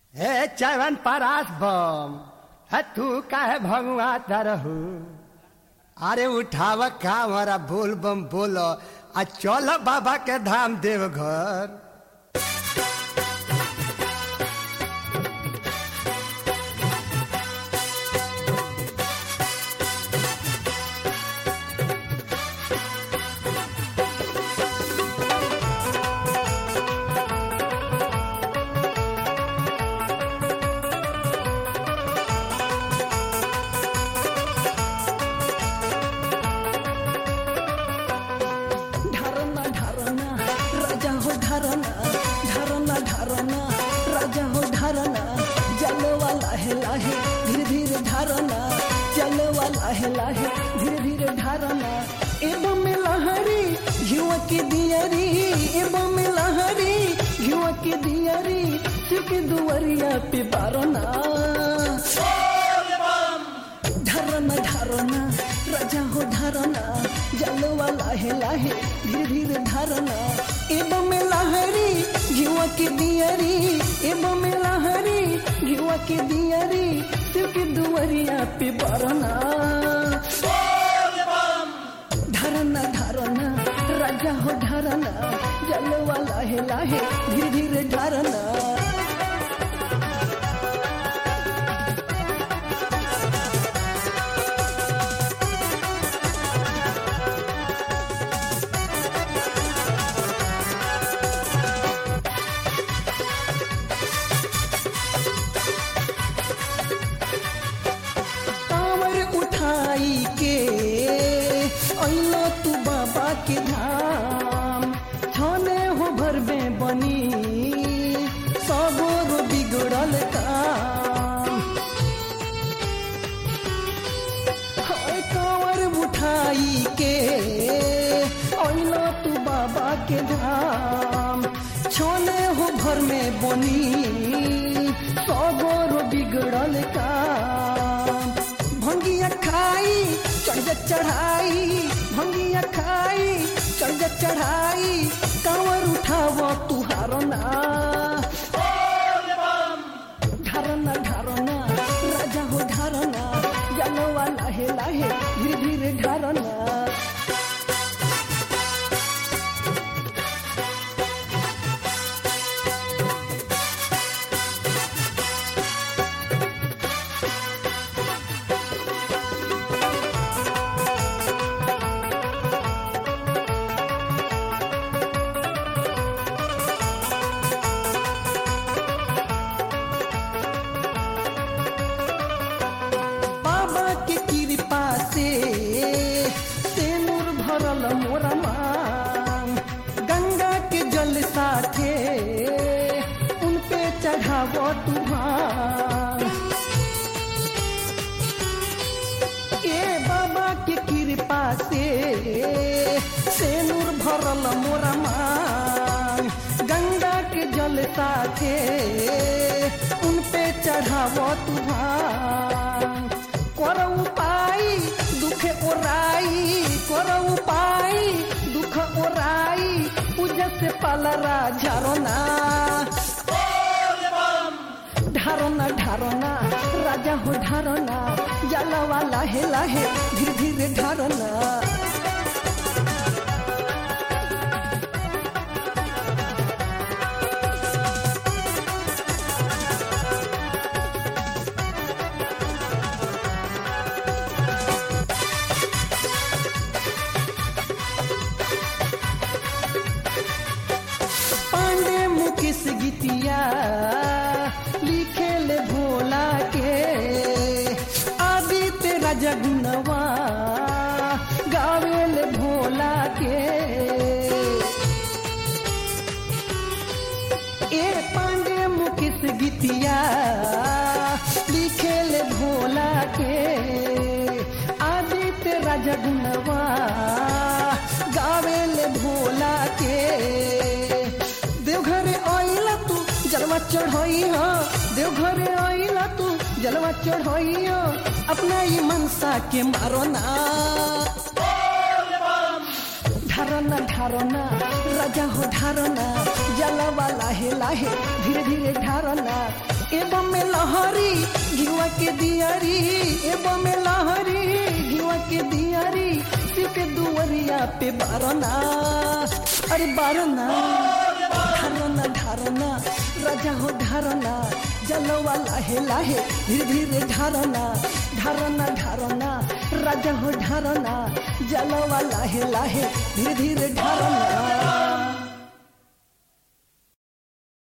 हे चवन परास बम है तू काहे भगवा तरहू अरे उठाव का हमारा बोल बम बोलो आ चल बाबा के धाम देवघर ढारना ढारना राजा हो ढारना ढारना ढारना राजा हो ढारना जलवा लाहे लाहे धीरे धीरे ढारना जलवा लाहे लाहे धीरे धीरे ढारना एवं में लहरी घिवा के दियरी एवं में लहरी घिवा के दियरी सिर्फ दुवरिया पे बारना ढरना ढरना राजा हो ढरना जलवा लाहे लाहे धीरे धीरे ढरना एवं में लहरी घिवा के दियरी एवं में लहरी घिवा के दियरी क्योंकि दुवरिया पे बरना ढरना ढरना राजा हो ढरना जलवा लाहे लाहे धीरे धीरे ढरना कांवर उठाई के अइलो तू बाबा के धाम छने हो भरबे बनी सबोर बिगड़ल काम हाय कांवर उठाई के अइलो तू बाबा के धाम छोने हो भर में बनी सबोर बिगड़ल काम भंगिया खाई चढ़ जा चढ़ाई भंगिया खाई चढ़ जा चढ़ाई कांवर उठाव तू हारना ढारना ढारना राजा हो ढारना जलवा लाहे लाहे धीरे धीरे ढारना बाबा के कृपा से तेनूर भरल मोरा मांग गंगा के जल साथे उन पे चढ़ाव तुहार ए बाबा के कृपा से तेनूर भरल मोरा मांग गंगा के जल साथे उन पे चढ़ाव तुहार कर उपाय दुख ओराई कर उपाय दुख ओराई पूजा से पालरा झारना ढारना ढारना राजा हो ढारना जलवा लाहे लाहे धीरे धीरे ढारना पांडे मुकेश गीतिया लिखे ले भोला के आदित्य राजा गुनवा गावे ले भोला के ए पांडे मुकेश गीतिया लिखे ले भोला के आदित्य राजा गुनवा गावे ले भोला के देवघरे आइला तू जलवा चढ़ाई हो देवघरे आइला तू जलवा चढ़ाई हो अपना ये मनसा के मारो ना ढारना ढारना राजा हो ढारना जलवा लाहे लाहे धीरे धीरे ढारना एवं में लहरी घिवा के दियारी एवं में लहरी घिवा के दियारी सिके दुवरिया पे बारना अरे बारना ढारना ढारना राजा हो ढारना जलवा लाहे लाहे धीरे धीरे ढारना ढारना ढारना राजा हो ढारना जलवा लाहे लाहे धीरे धीरे ढारना